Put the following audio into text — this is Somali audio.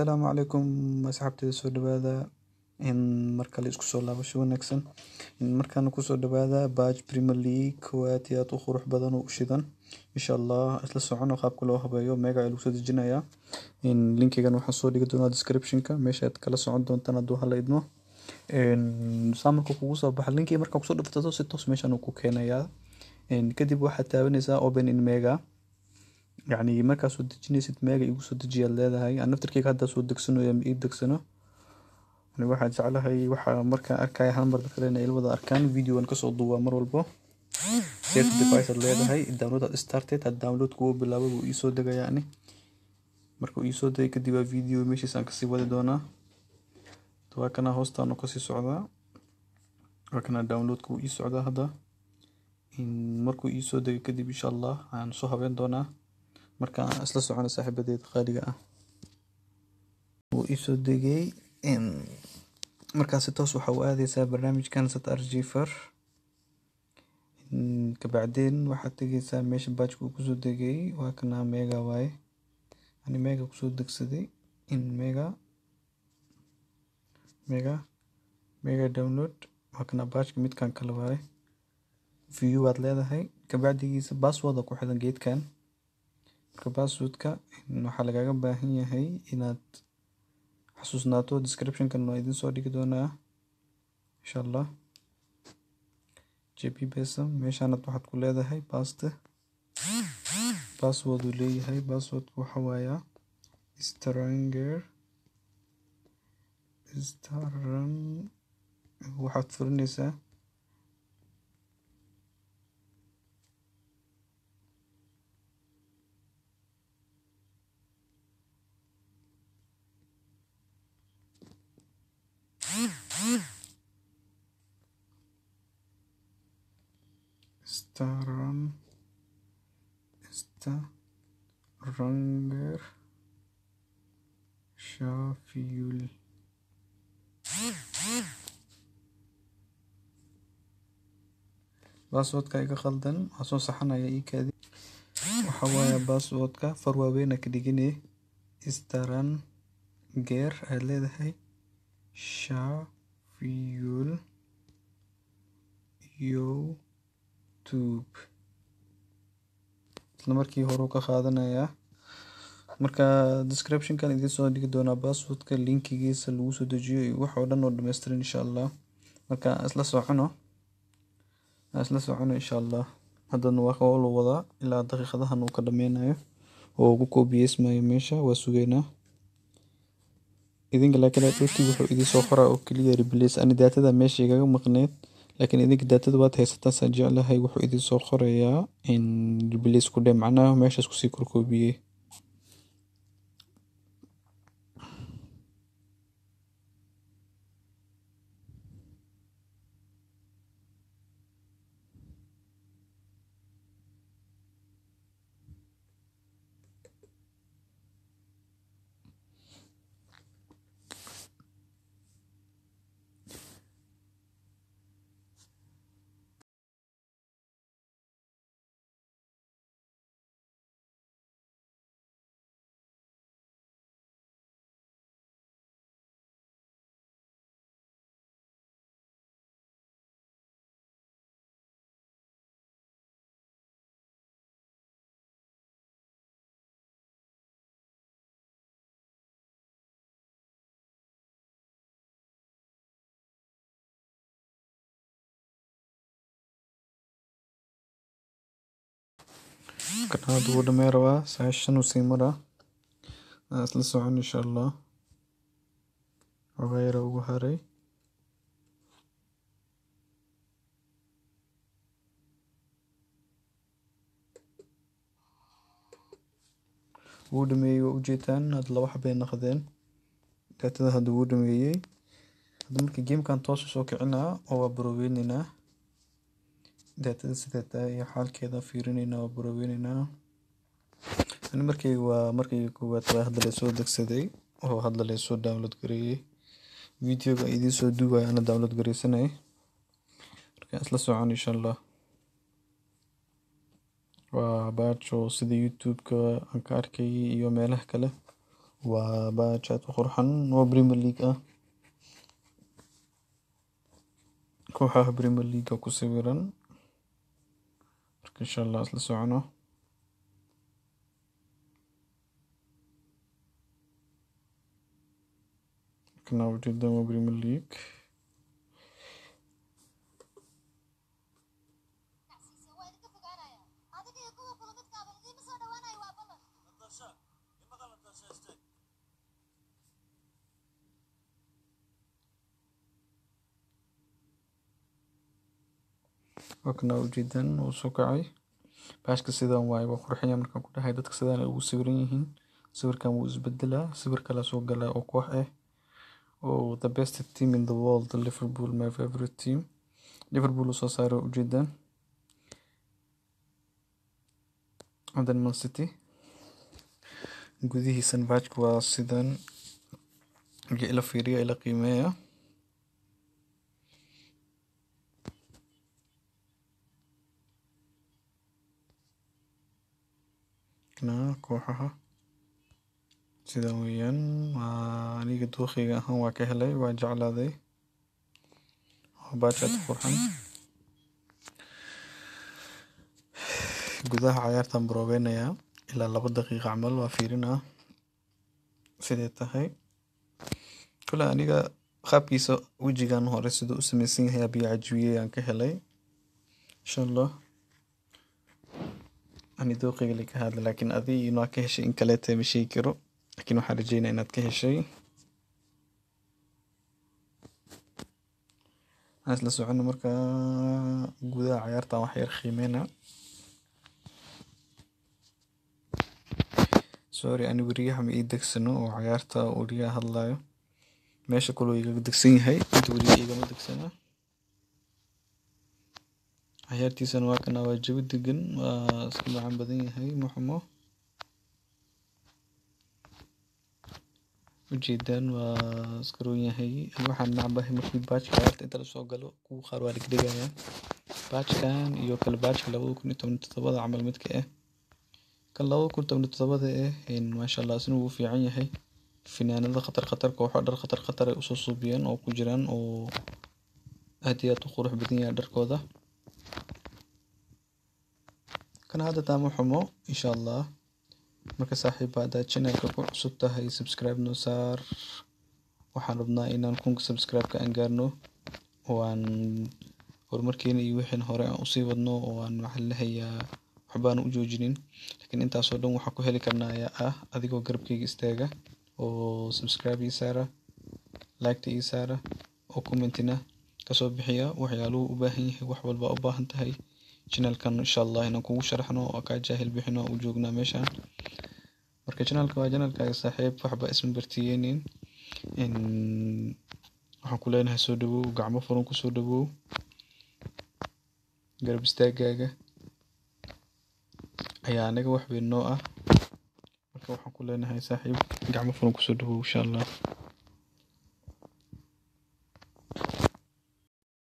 Asalaamu calaykum asxaabteyda soo dhawaada in mar kale isku soo laabasho wanaagsan in markaana kusoo dhawaada Baj Premier League oo aad iyo aad u qurux badan oo u shidan insha Allah isla socono qaabka loo habeeyo mega ayaa lagu soo dejinayaa in linkigan waxaan soo dhigi doonaa description-ka meesha aad kala socon doontaan hadduu hala idmo saa markuu kugu soo baxa linkiga markaa kusoo dhufsato si toos meeshan uu ku keenayaa kadib waxaad taabanaysaa open in mega yacni markaa soo dejinaysid mega igu soo dejiyaad leedahay aan naftarkeyga hadda soo degsanayo ama ii degsano ani waxaa jeclahay waxaa markaan arkaya hal mar dadka inay ila wada arkaan videogan kasoo duubaa mar walbo save device aad leedahay download aad started had download kugu bilaabo wuu iisoo degayaa ani markuu iisoo degay kadib waa video meeshiis aan kasii wadi doonaa waa kana hoostaanu kasii socdaa waa kana downloadka wuu ii socdaa hadda markuu iisoo degay kadib insha allah aan soo habeyn doonaa marka aan isla socono saaxiibadeeda qaaliga ah wuu iisoo degay markaasi toos waxa u aadaysaa barnaamijkan sat arjifer kabacdeen waxaad tegaysaa meesha baajka uu kusoo degay waa kana mega waaye ani mega kusoo degsaday in mega mega mega download waa kana baajka midkan kale waaye view waad leedahay kabacdigiisa password ku xidan geedkan marka passwordka waxaa lagaga baahan yahay inaad xasuusnaato description-kan waa idin soo dhigi doonaa insha allah jp besa meeshaanad waxaad ku leedahay baste password uu leeyahay passwordku waxa waayaa stranger staran waxaad furinaysaa staran staranger shafiyul baaswoodka iga khaldan waa soo saxanaya ii kaadi waxa waaya baaswoodka far waaweyna ka dhigine staran geer aad leedahay shafiyul youtube isla markii hore ka qaadanayaa marka description-kan idiin soo dhigi doonaa passwordka linkigiisa lagu soo dejiyo iyo wax oo dhan oo dhammaystiran insha allah marka isla socono isla socono insha allah haddana waa qawl wadaa ilaa daqiiqadahan uu ka dhameynayo oo ugu koobiyeysmayo meesha waa sugeynaa idinka laakiin youtube wuxuu idin soo qoraa oo keliya replace ani daatada meesha igaga maqneed laakiin idinka daatada waad haysataan saan jeclahay wuxuu idin soo qorayaa in replace ku dhe macnaha meeshaas kusii korkoobiyey kanaalada wuu dhamey rabaa sagaashan uu sii maraa isla socon insha allah xogaa yara ugu haray wuu dhameeyey waa ujeedaan hadda laba xabay naqdeen daatada hadda wuu dhameeyey hadda marka gamekan toos usoo kicinaa oo waa baroweyneynaa daatada sidee tahay iyo xaalkeeda fiirineynaa waa baroweyneynaa ani markay waa markii koowaad waa hadda lasoo degsaday oo hadda lasoo download gareeyey videoga idiin soo duubaya ana download gareysanay marka isla socon insha allah waa baajo sida youtube-ka aan ka arkayay iyo meelaha kale waa badge aad u qurxan oo Premier League ah kooxaha Premier League ku sawiran marka insha Allah isla socono kana ujeedaan waa Premier League waa kana ujeedaan wuu soo kacay bashka sidan waaye waa qurxanya markaan ku dhahay dadka sidaan ay ugu sawiran yihiin sawirkan wuu isbedelaa sawir kale soo galaa oo koox ah oo the best team in the world Liverpool my favorite team Liverpool uu soo saaray ujeedaan hadan Man City gudihiisan bashka waa sidan markii ila fiiriya ila qiimeeya kana kooxaha sidan weeyaan waa aniga dookheyga ahaan waa ka helay waa jeclaaday waa badge aad u qurxan gudaha cayaartan baroobeynaya ilaa laba daqiiqa camal waa fiirinaa siday tahay kule aniga qaabkiisa wejigan hore siduu u sameysan yahay abiyo cajibiyey aan ka helay insha allah ani dooqeyga la ka hadla laakiin adi inaa ka heshay in kaleeta ma sheegi karo laakiin waxaan rajeynaa inaad ka heshay aan isla socono markaa gudaha cayaartan wax yar qiimeyna sorry ani weriyaha ma ii degsano oo cayaarta weriyaha hadlayo meesha kaloo igaga degsan yahay inta weriyaha igama degsana cayaartiisana waa kana waa jawi degan waa iska macaan badan yahay muxumo ujeedaan waa iska roon yahay ani waxaan nacbahay markii baajka cayaarta inta lasoo galo kuwa qaar waa dhigdhigayaan baajkan iyo kale baajka labada kun iyo toban iyo todobada camal midka ah kan labada kun toban iyo todobada ah maasha allah isna wuu fiican yahay finaanada khatar khatar kooxo dhar khatar khatar ay usoo suubiyeen oo ku jiraan oo aad iyo aad u qurux badan yahay dharkooda kana hadda taama xumo insha allah marka saaxiiba haddaad channelka ku cusub tahay subscribe noo saar waxaan rabnaa inaan kunka subscribe-ka aan gaarno oo aan horumarkeena iyo wixii hore aan usii wadno oo aan waxaan lehayaa waxbaan u joojinin laakiin intaasoo dhan waxaa ku heli karnaa ayaa ah adigoo garabkayga istaaga oo subscribe ii saara liketa ii saara oo commentina kasoo bixiya waxyaaluhu u baahan yahay wax walba u baahan tahay channelkan insha allah inaan kugu sharaxno oo kaa jaahil bixino u joognaa meeshaan marka channelka waa channelkaaga saaxiib waxba isma bartiyeenin waxaan ku leenahay soo dhawow gacmo furan ku soo dhawow garab istaagaaga ayaa anaga wax weyn noo ah marka waxaan ku leenahay saaxiib gacmo furan kusoo dhawow insha allah